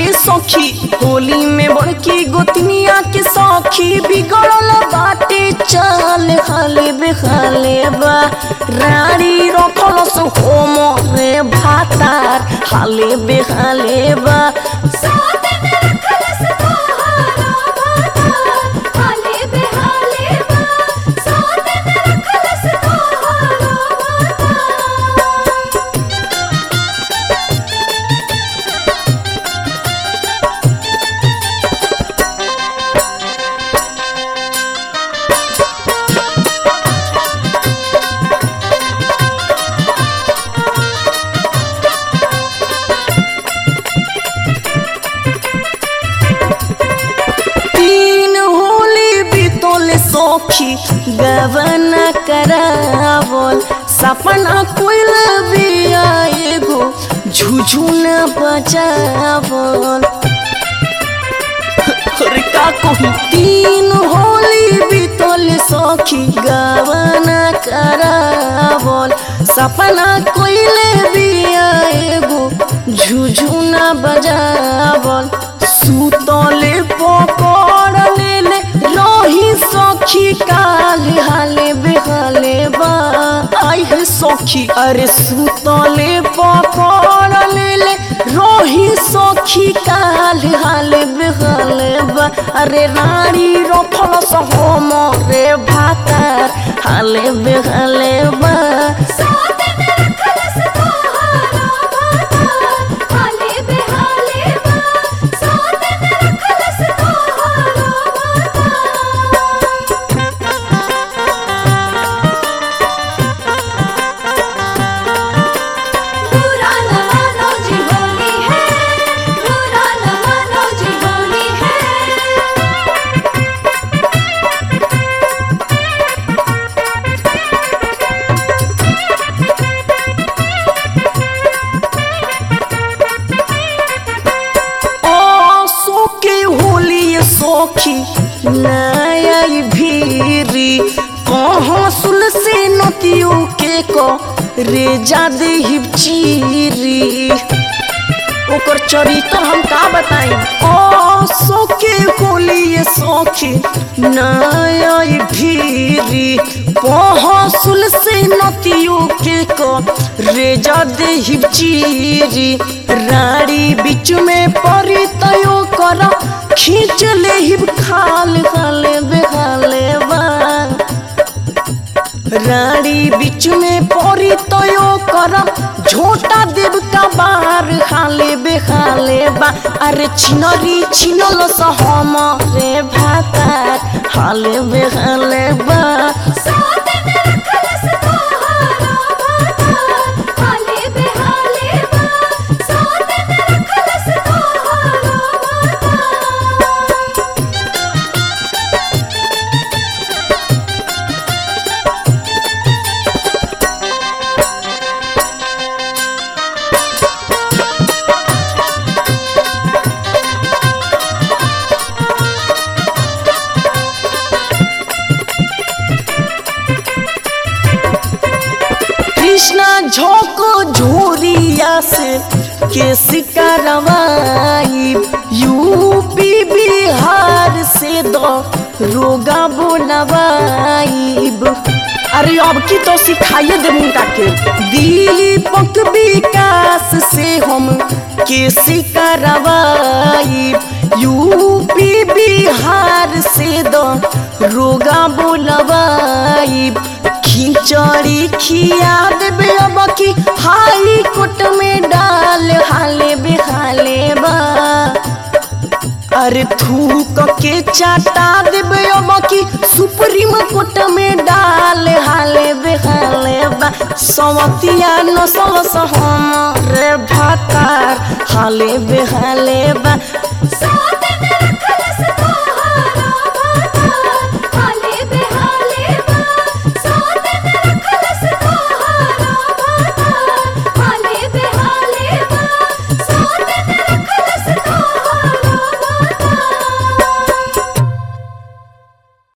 ये सखी होली में बड़की गोतनिया के सखी बिगड़ल बाटे चाल हाले बेहाले बा रानी रखल सो होम रे भातार हाले बेहाले बा साथ में रखलस तोहारा भातार हाले बेहाले बा साथ में रखलस तोहारा भातार तीन होली बीतोले सखी गवन करावल सपना कोइल बिया एगो झुझुन बजावल अरे का कहूँ तीन होली बीतोले सखी गवन करावल सपना कोइल बिया एगो झुझुन बजावल सुतले पकड़ लेले रही सखी काले हाले बेहाले बा आई है सखी अरे सुतले पकड़ लेले रही सखी काले हाले बेहाले बा अरे रानी रखल सहम रे भातार हाले बेहाले बा साथ में रखलस तोहारा भातार हाले बेहाले बा साथ में रखलस तोहारा भातार बुरा न मानो जी होली है बुरा न मानो जी होली है आसो के होली सोखी नया भीरी कहाँ सुल से नतियो के को रे जादे हिप चीरी ओकर चरित्र हम का बताई आसो के होली ये सौखी नया भीरी पहसुल से नतियो के को रेजा दे हिप चीरी राड़ी बीच में परी तयो कर खींच ले हिप खाल खाले बेखाले बा रानी बीच में परी तयो करम झोटा देव का बार खाले बेखाले बा अरे छिनरी छिनल सहम रे भातार हाले बेखाले बा साथ में रखलस तोहारा भातार हाले बेहाले बा साथ में रखलस तोहारा भातार कृष्णा झोंको झोरिया से के सिकारवाई यूपी बिहार से दो रोगा बोलवाईब अरे अब की तो सिखाइए दे मुंडा के दीपक विकास से हम के सिकारवाई यूपी बिहार से दो रोगा बोलवाईब खिचड़ी खिया देबे अब की हाई कोट में डाल हाले बेहाले बा अरे थूक के चाटा देबे अब की सुप्रीम कोर्ट में डाल हाले बेहाले बा सवतिया नसल सहम रे भातार हाले बेहाले बा